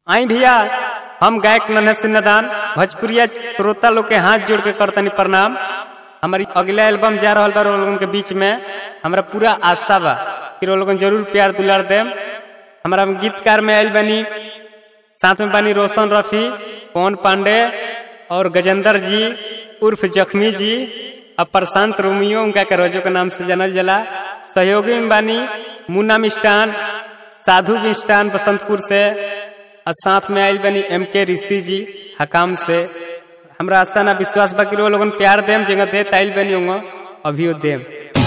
आई भैया हम गायक नन्हे सिन्नदान भोजपुरिया श्रोता लोग के हाथ जोड़ के करतनी प्रणाम हमारी अगला एल्बम जा रहा बा लोगन के बीच में हमरा पूरा आशा बा कि लोगन जरूर प्यार दुलार देम हमारा गीतकार में आयल बनी साथ में बनी रोशन रफी पवन पांडे और गजेंद्र जी उर्फ जख्मी जी और प्रशांत रोमियो उनका के रोजो के नाम से जानल जला सहयोगी में बानी मुन्ना मिष्टान साधु मिष्टान बसंतपुर से और साथ में आयल बनी एम के ऋषि जी हकाम से हमरा आशा ना विश्वास बा कि वो लोगन प्यार देम जगह दे ताइल बनी होंगे अभियो देम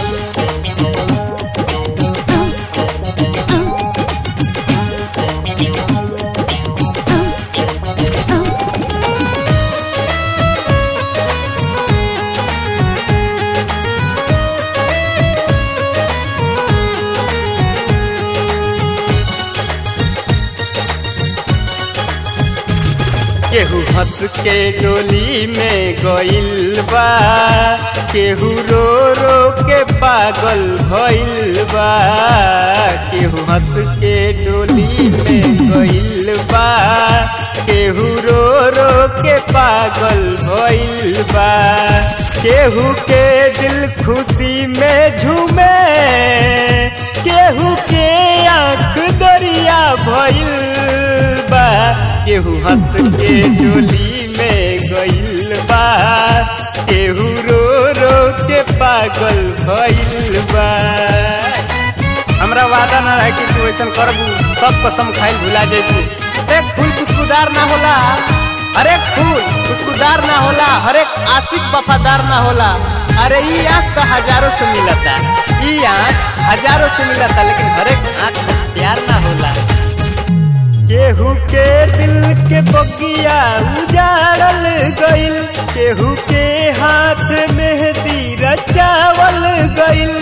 केहू हंस के डोली में गइल बा केहू रो रो के पागल भइल बा केहू हंस के डोली में गइल बा केहू रो रो के पागल भइल बा केहू के दिल खुशी में झूमे केहू के आंख दरिया भइल बा केहू हंस के डोली में गइल बा केहू रो रो के पागल भइल बा हमरा वादा ना रहे कि तू ऐसा करबू सब कसम खाइल भुला जेबू अरे फूल खुशबूदार ना होला अरे फूल खुशबूदार ना होला हर एक आशिक वफादार ना होला अरे ई आँख तो हजारों से मिलता ई आँख हजारों से मिलता लेकिन हर एक आँख से प्यार ना होला केहू के दिल के बगिया उजाड़ल गइल केहू के हाथ मेहंदी रचावल गइल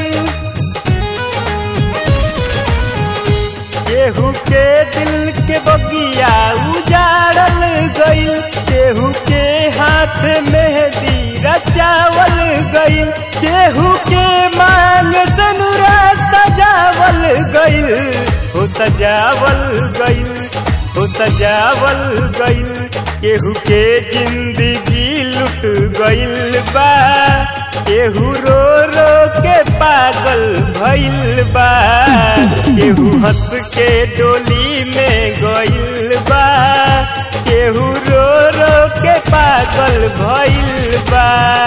केहू के दिल के बगिया उजाड़ल गइल केहू के हाथ मेहंदी रचावल गइल केहू के मांग सनुरा सजावल गइल हो सजावल गइल हो सजावल गइल केहू के जिंदगी लुट गइल बा केहू रो रो के पागल भइल बा केहू हंस के डोली में गइल बा केहू रो रो के पागल भइल बा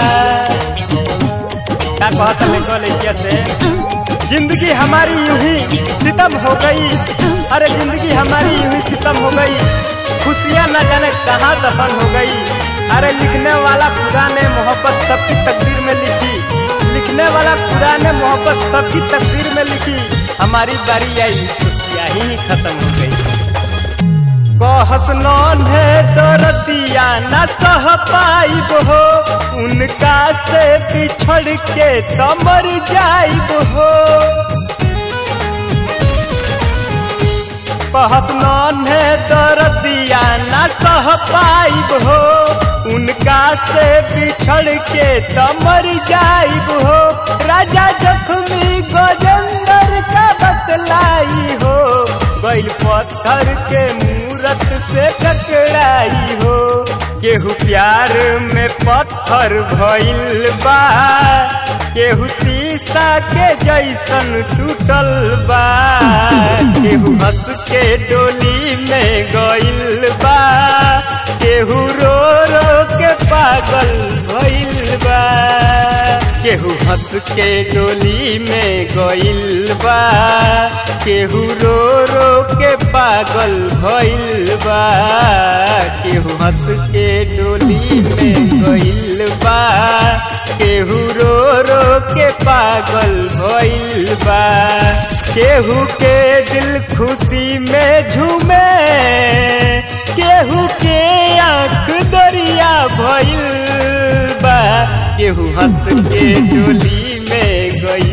का कहता लेको लड़किया से जिंदगी हमारी यूं ही सितम हो गई अरे जिंदगी हमारी यूं ही सितम हो गई खुशियाँ न जाने कहाँ दफन हो गई अरे लिखने वाला खुदा ने मोहब्बत सबकी तकदीर में लिखी लिखने वाला खुदा ने मोहब्बत सबकी तकदीर में लिखी हमारी बारी आई खुशियाँ ही खत्म हो गई कहस नौन है दरतिया न कह पाइब हो उनका से बिछड़ के तमर जाइब हो कहस नौन है दरतिया न कह पाइब हो उनका से बिछड़ के तमर जाइब हो राजा जख्मी गजेंद्र का बतलाई हो गैल पत्थर के मूरत से टकराई हो केहू प्यार में पत्थर भइल बा केहू शीशा के जैसन टूटल बा केहू हंस के डोली में गइल बा केहू रो रो के पागल भइल बा केहू हंस के डोली में गइल बा केहू रो रो के पागल भइल बा केहू हंस के डोली में गइल बा केहू रो रो के पागल भइल बा केहू के दिल खुशी में झूमे केहू के आंख दरिया भइल बा केहू हंस के डोली में गई